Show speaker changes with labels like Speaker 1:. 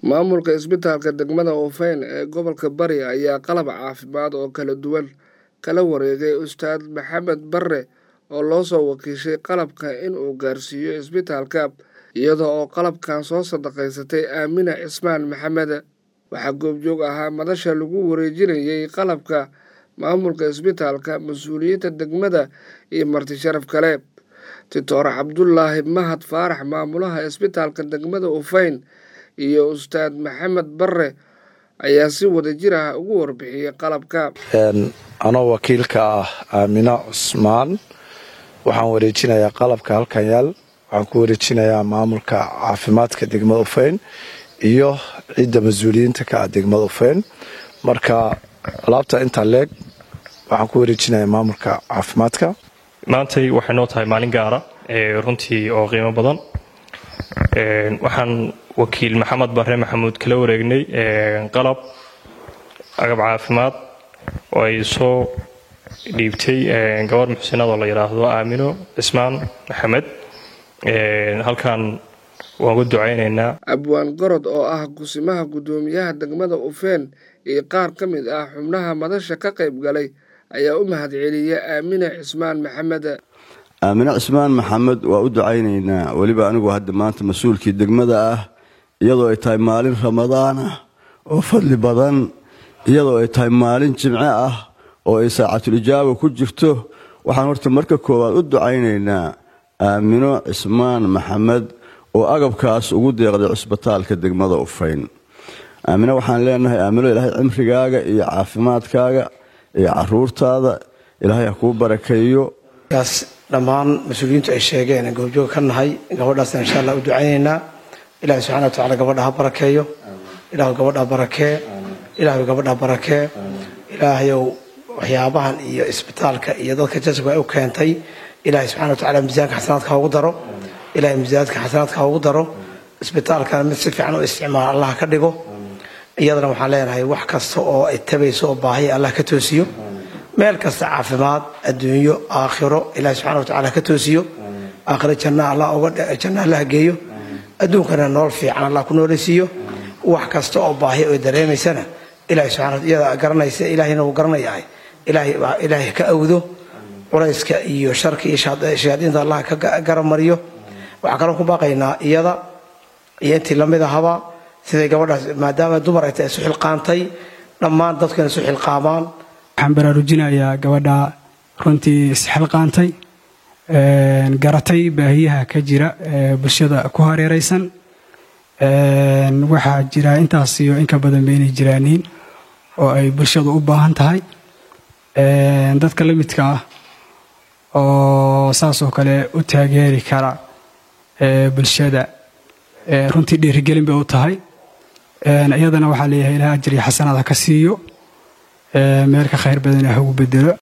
Speaker 1: maamulka isbitaalka degmada Hufeyn ee gobolka Bari ayaa qalab caafimaad oo kala duwan kala wareegay Ustaad Maxamed Barre oo loo soo wakiishay qalabka in uu gaarsiiyo isbitaalka iyada oo qalabkan soo sadaqaysatay Aamina Cismaan Maxamed waxaa goobjoog ahaa madasha lagu wareejinayay qalabka maamulka isbitaalka mas-uuliyiinta degmada iyo marti sharaf kale titoor cabdulaahi mahad faarax maamulaha isbitaalka degmada Hufeyn iyo ustaad maxamed barre ayaa si wadajir ah ugu warbixiyey qalabka
Speaker 2: anoo wakiilka ah aamino cusmaan waxaan wareejinayaa qalabka halkan yaal waxaan ku wareejinayaa maamulka caafimaadka degmada Hufeyn iyo cidda mas-uuliyiinta ka ah degmada Hufeyn marka alaabta intaa leeg waxaan ku wareejinayaa maamulka caafimaadka
Speaker 3: maantay waxay noo tahay maalin gaara runtii oo qiimo badan waxaan wakiil maxamed barre maxamuud kala wareegnay qalab agab caafimaad oo ay soo dhiibtay gabar muxsinadoo la yidhaahdo aamino cismaan maxamed halkan waan uga ducaynaynaa
Speaker 1: abwaan gorod oo ah gusimaha guddoomiyaha degmada Hufeyn iyo qaar ka mid ah xubnaha madasha ka qayb galay ayaa u mahadceliyay aamina cismaan maxamed
Speaker 4: aamine cismaan maxamed waa u ducaynaynaa weliba anigu hadda maanta mas-uulkii degmada ah iyadoo ay tahay maalin ramadaan ah oo fadli badan iyadoo ay tahay maalin jimce ah oo ay saacatul ijaaba ku jirto waxaan horta marka koowaad u ducaynaynaa aamino cismaan maxamed oo agabkaas ugu deeqday cusbitaalka degmada Hufeyn aamino waxaan leenahay aamino ilaahay cimrigaaga iyo caafimaadkaaga iyo caruurtaada ilaahay ha kuu barakeeyo
Speaker 5: kaas dhammaan mas-uuliyiintu ay sheegeen goobjoog ka nahay gabadhaasna insha allah u ducaynaynaa ilahay subxana watacaala gabadha ha barakeeyo ilaahu gabadha barakee ilaahu gabadha barakee ilaahayow waxyaabahan iyo isbitaalka iyo dadka jasabka ay u keentay ilaahay subxana watacaala miisaanka xasanaadka ha ugu daro ilaahay miisaanka xasanaadka ha ugu daro isbitaalkana mid si fiican u isticmaala allah ka dhigo iyadana waxaan leenahay wax kasta oo ay tabayso oo baahiya allah ka toosiyo meel kasta caafimaad adduunyo aakhiro ilahi subxana watacaala ka toosiyo aakhiro janna allah janna allah geeyo adduunkana nolol fiican allah ku noolaysiiyo wax kasta oo baahiya ay dareemaysana ilahi subxana iyada garanaysa ilaahina uu garanayahay ilaahay ka awdo culayska iyo sharka iyo shayaadiinta allah ka garamariyo waxaan kaloo ku baaqaynaa iyada iyo intii lamid ahaba siday gabadhaas maadaama dumar ay tahay isu xilqaantay dhammaan dadkuna isu xilqaamaan
Speaker 6: waxaan baraarujinayaa gabadha runtii isxilqaantay garatay baahiyaha ka jira ee bulshada ku hareeraysan waxaa jira intaas iyo inka badan baynay jiraaniin oo ay bulshadu u baahan tahay dadka la midka ah oo saasoo kale u taageeri kara bulshada runtii dhiirigelin bay u tahay iyadana waxaa leeyahay ilaah ajriya xasanaad ha ka siiyo meel ka khayr badan ha ugu bedelo